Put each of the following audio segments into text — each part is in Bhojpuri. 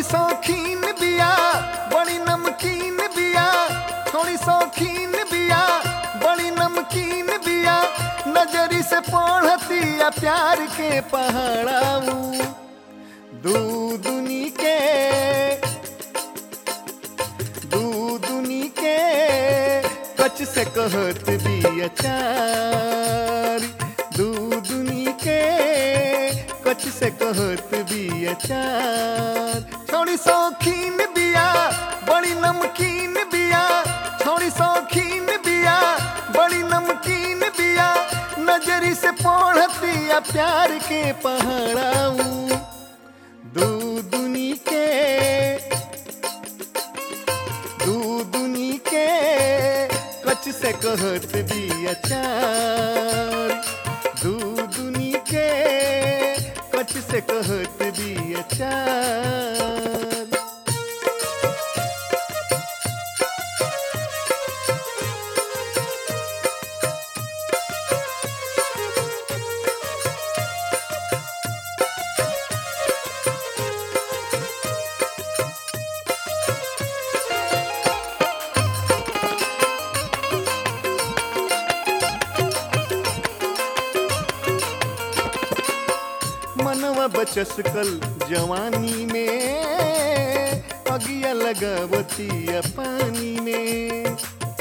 शौकीन बिया बड़ी नमकीन बिया थोड़ी शौकीन बिया बड़ी नमकीन बिया नजरी से पढ़तिया प्यार के पहाड़ाऊ दूधुनी के दूधुनी के कच से कहत बिया चार दूधुनी के कच से कहत बिया चार छोड़ी शौकीन बिया बड़ी नमकीन बिया छोड़ी शौकीन बिया बड़ी नमकीन बिया नजरी से पढ़तिया प्यार के पहाड़ाऊ दूधुनी के दूधुनी के कच से कहत बिया चार दूधुनी के कच से कहत बिया चार मनवा बचस कल जवानी में अगिया लगावती पानी में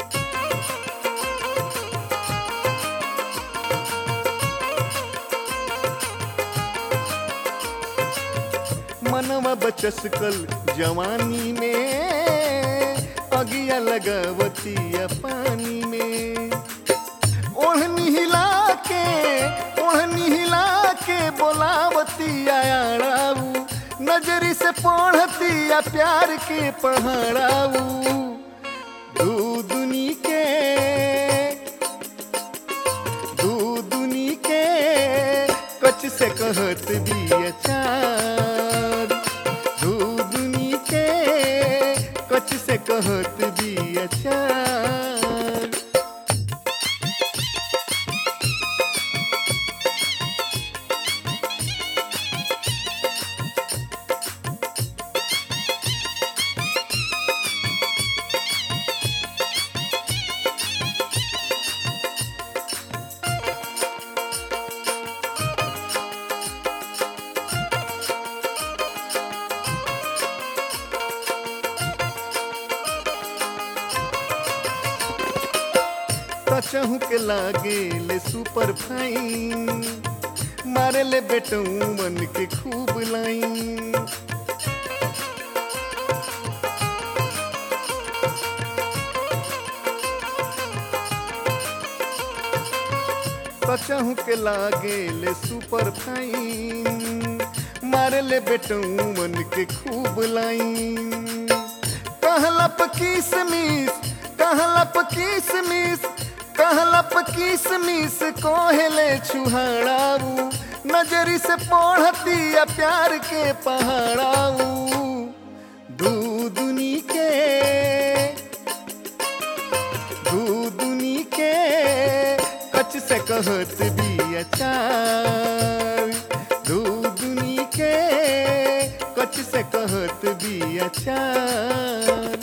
मनवा बचस कल जवानी में अगिया लगावती पानी में ओढ़नी हिला के ओढ़नी हिला के बोलावती आयाड़ाऊ नजरी से पढ़तिया प्यार के पहाड़ाऊ दूधुनी के दूधुनी के कच से कहत बिया चार दूधुनी के कच से कहत बिया चार कचहू के लागे ले सुपर फाइन मारे ले बेटू मन के खूब लाइन कचहू के लागे ले सुपर फाइन मारे ले बेटू मन के खूब लाइन कहलप किसमिस कहलप किसमिस कहलप किसमिस कोहले छुहाड़ाऊ नजरी से पढ़तिया प्यार के पहाड़ाऊ दूधुनी के दूधुनी के कच से कहत बिया चार दूधुनी के कच से कहत बिया चार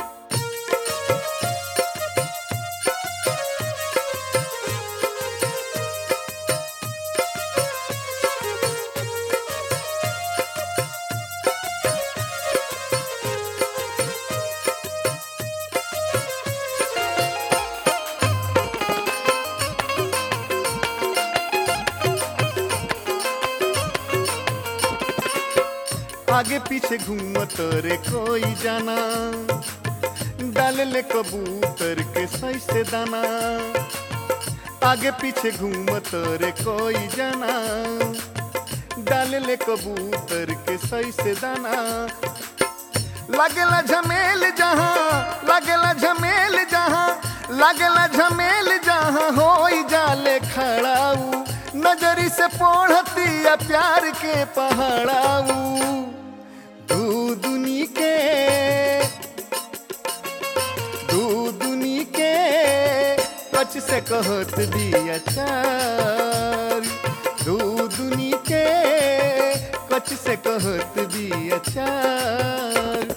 आगे पीछे घूमत रे कोई जाना डाल ले कबूतर के सही से दाना आगे पीछे घूमत रे कोई जाना डाल ले कबूतर के सही से दाना लगला झमेल जहाँ लगला झमेल जहाँ लगला झमेल जहाँ हो जाले खड़ाऊ नजरी से पढ़तिया प्यार के पहाड़ाऊ दूधुनी के दूधुनी के कच से कहत दिया चार दूधुनी के कच से कहत भी अचार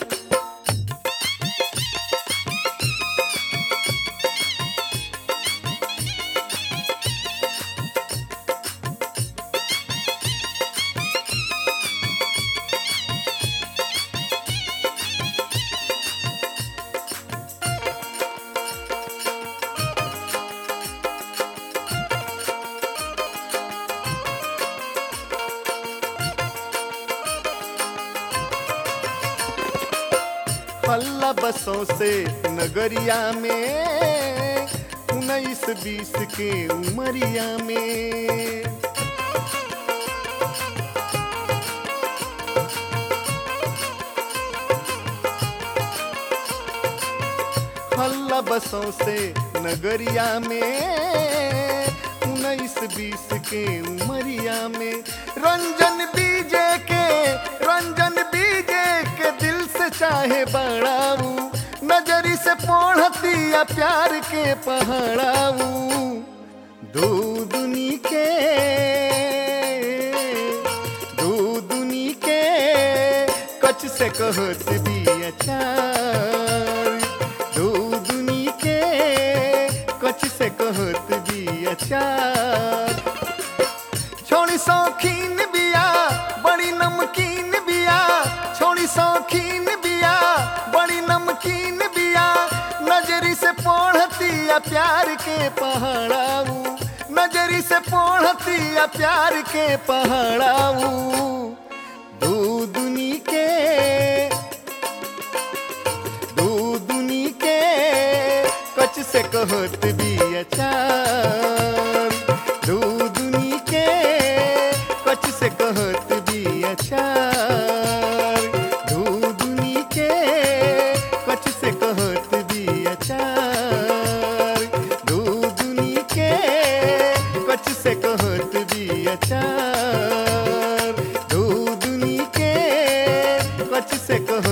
हल्ला बसों से नगरिया में उन्नीस बीस के उमरिया में हल्ला बसों से नगरिया में उन्नीस बीस के उमरिया में रंजन बीजे के रंजन बीजे के दिल से चाहे बड़ाऊ नजरी से पढ़तिया प्यार के पहाड़ाऊ दो दुनी के दो दुनी के कच से कहत भी अचार दो दुनी के कच से कहत भी अचार छोड़ी शौकीन बिया बड़ी नमकीन बिया छोड़ी शौकीन बिया बड़ी नमकीन बिया नजरी से पढ़तिया प्यार के पहाड़ाऊ नजरी से पढ़तिया प्यार के पहाड़ाऊ दो दुनी के दो दुनी के कच से कहत भी अचार दो दुनी के कच से कहत भी अचार दो दुनी के कच से कहत भी अचार दो दुनी के कच से कहत भी अचार दो दुनी के कच से कहत